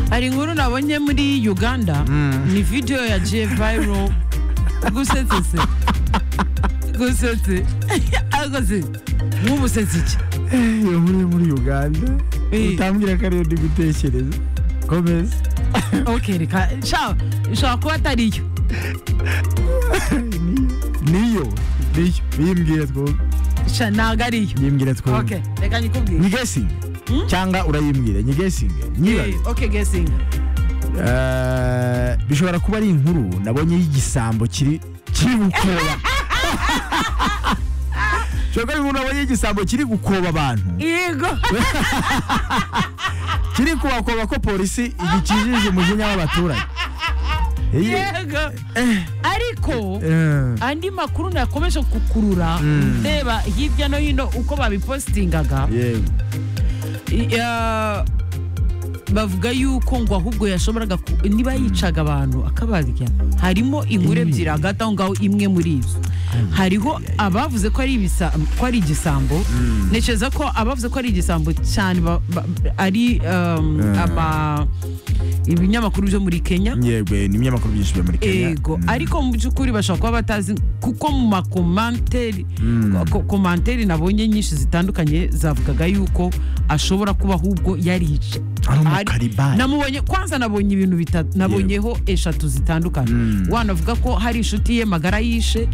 hari inkuru nabonye muri uganda ni video yagiye viral gusetse se gusetse ariko se nk'ubusetsi iki iyo nkuru yo muri uganda Eh. utambwira ko ariyo ndi gutekereza komeza okay reka sha ishobora kuba atari yo niyo niyo bimbwira twumve sha ntabwo ari yo bimbwira twumve okay reka nyikubwire nyigesinge cyangwa urayimbwira nyigesinge nyibaze Eh, okay guessing Eh, bishobora kuba ari inkuru nabonye y'igisambo kiri kiri gukoba bishobora kuba ari inkuru nabonye y'igisambo kiri gukoba abantu yego kiri kubakoba ko polisi igikijije umujinya w'abaturage Iyi- yego eh, ariko eh, andi makuru nakomeje kukurura ndeba hirya no hino uko babipostingaga yego I- ah, bavuga yuko ngo ahubwo yashoboraga ku- niba yicaga abantu akabarya harimo inkuru ebyiri hagati aho ngaho imwe muri izo hariho abavuze ko ari ibisa- ko ari igisambo ntekereza ko abavuze ko ari igisambo cyane ba- ba- ari um, ama- ibinyamakuru byo muri kenya yego eh, ni ibinyamakuru byinshi byo muri kenya ego Mm. ariko mu by'ukuri bashobora kuba batazi kuko mu makomanteri Mm. ko- komanteri nabonye nyinshi zitandukanye zavugaga yuko ashobora kuba ahubwo yarica Ari umu Ari- karibani. namubonye kwanza nabonye ibintu bitatu nabonyeho eshatu zitandukanye Mm. wanavuga ko hari inshuti ye magara yishe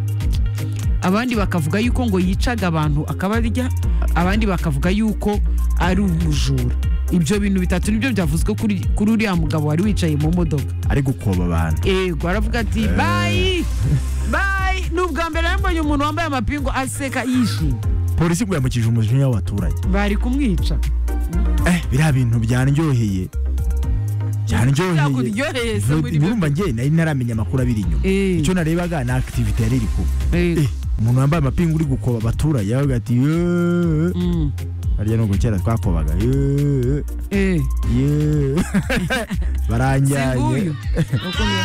abandi bakavuga yuko ngo yicaga abantu akabarya abandi bakavuga yuko ari umujura ibyo bintu bitatu nibyo byavuzwe kuri kuri uriya mugabo wari wicaye mu modoka ari gukoba abantu yego aravuga ati bayi bayi ni ubwa mbere yambonye umuntu wambaye amapingu aseka yishimye polisi ngo yamukije umujinya w'abaturage bari kumwica eh biriya bintu byanryoheye byanryoheye byakuryoheye se muri birumva njye nari naramenya amakuru abiri inyuma Eh. icyo narebaga ni akitivite yari iri kuba byo Eh, umuntu wambaye amapingu uri gukoba abaturage yavuga ati "Yeee." Mm, harya nubwo kera twakobaga "Yeee." eh. Yeee. si baranjyanye nguyu Uko ni-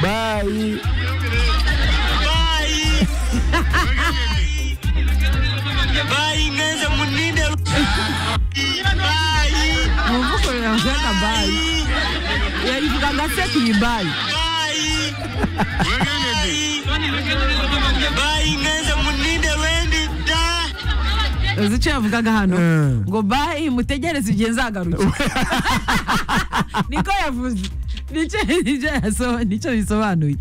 bayi Bayi neza muninde. Bayi, mu mvugo yavugaga bayi yavugaga aseka iyi bayi bayi. Bayi neza muninde wendi da. uzi icyo yavugaga hano Eh. ngo bayi mutegereze igihe nzagaruke niko yavuze nicyo nicyo yaso- nicyo bisobanuye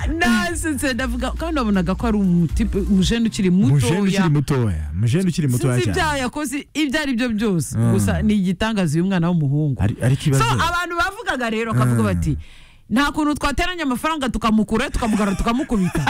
nasetse ndavuga kandi wabonaga ko ari umutipe umujene ukiri mujeni ukiri mutoya mutoya mujeni ukiri mutoya sinzi cyane ibyaha yakoze ibyo ari byo byose Mm. gusa ni igitangaza uyu mwana w'umuhungu Ari- ariko so ibibazo abantu bavugaga rero bakavuga Mm. bati nta kuntu twateranya amafaranga tukamukura tukamugara tukamukubita